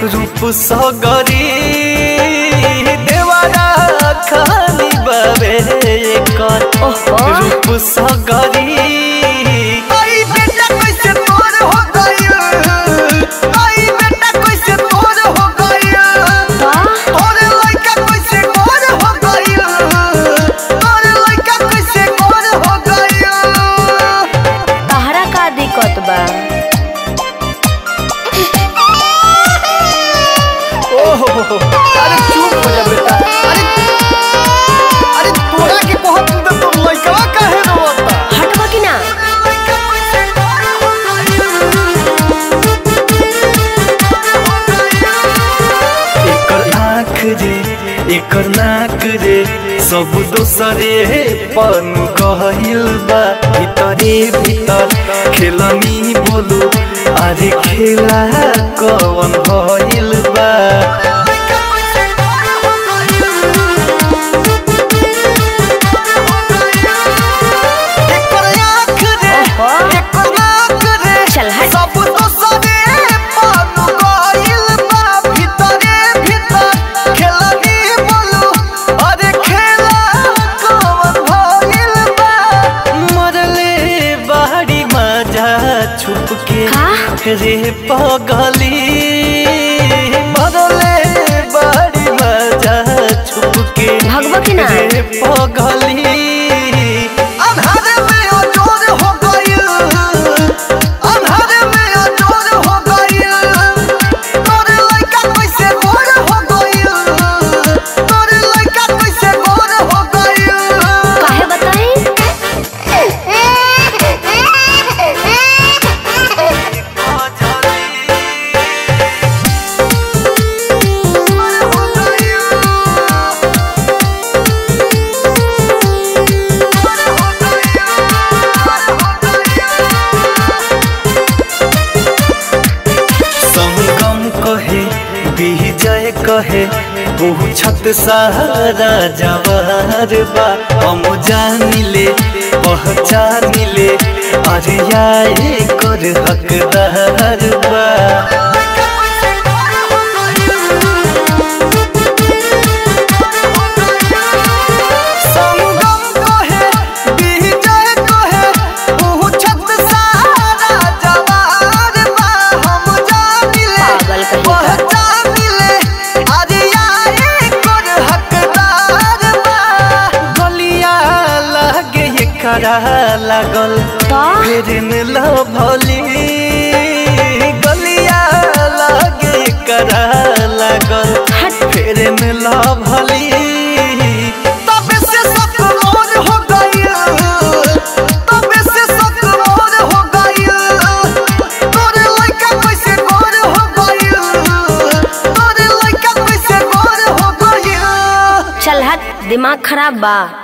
रूप सगरी देवारा खाली बाबे कर ओहो। रूप सगरी आई बेटा कैसे तोर हो गइल आई बेटा कैसे तोर हो गइल वाह तोरे लइका कैसे गोर हो गइल तोरे लइका कैसे गोर हो गइल तहरा का दिक्कत बा ओहो अरे चुप हो जा बेटा अरे अरे तोरा के कहत तो तुम लइका काहे रोता हटबा कि ना एकर आँख रे एकर नाक रे सब दोसरे पन कहल बा भीतरे भीतर खेलनी बोलू अरे खेला कवन भइल बा एकर आँख रे ओहो। एकर नाक रे चल हट। सब दोसरे पन कहल बा भीतरे भीतर खेलनी बोलू अरे खेला कवन भइल बा मरले बाड़ी मजा छुप के का? रे पगली मरले बाड़ी मजा छुप के भगवा कि ना? रे पगली अन्हार में अजोर हो गइल अन्हार में अजोर हो गइल तोरे लइका कैसे गोर हो गइल तोरे लइका कैसे गोर हो गइल काहे बताई संगम कहे विजय कहे पूछत सारा जवार बा हम जानिले पहचानिले अरे आए कर हकदार बा संगम कहे विजय कहे पूछत सारा जवार बा हम जानिले पागल कहीं का। पहचानिले अरे आए कर हकदार बा गलिया लागे एकरा लागल का? फेर मिला भली गलिया लागे एकरा लागल हट। फेर मिला भली तबे से शक मोर हो गइल तबे से शक मोर हो गइल तोरे लइका कैसे गोर हो गइल तोरे लइका कैसे गोर हो गइल चल हट दिमाग खराब बा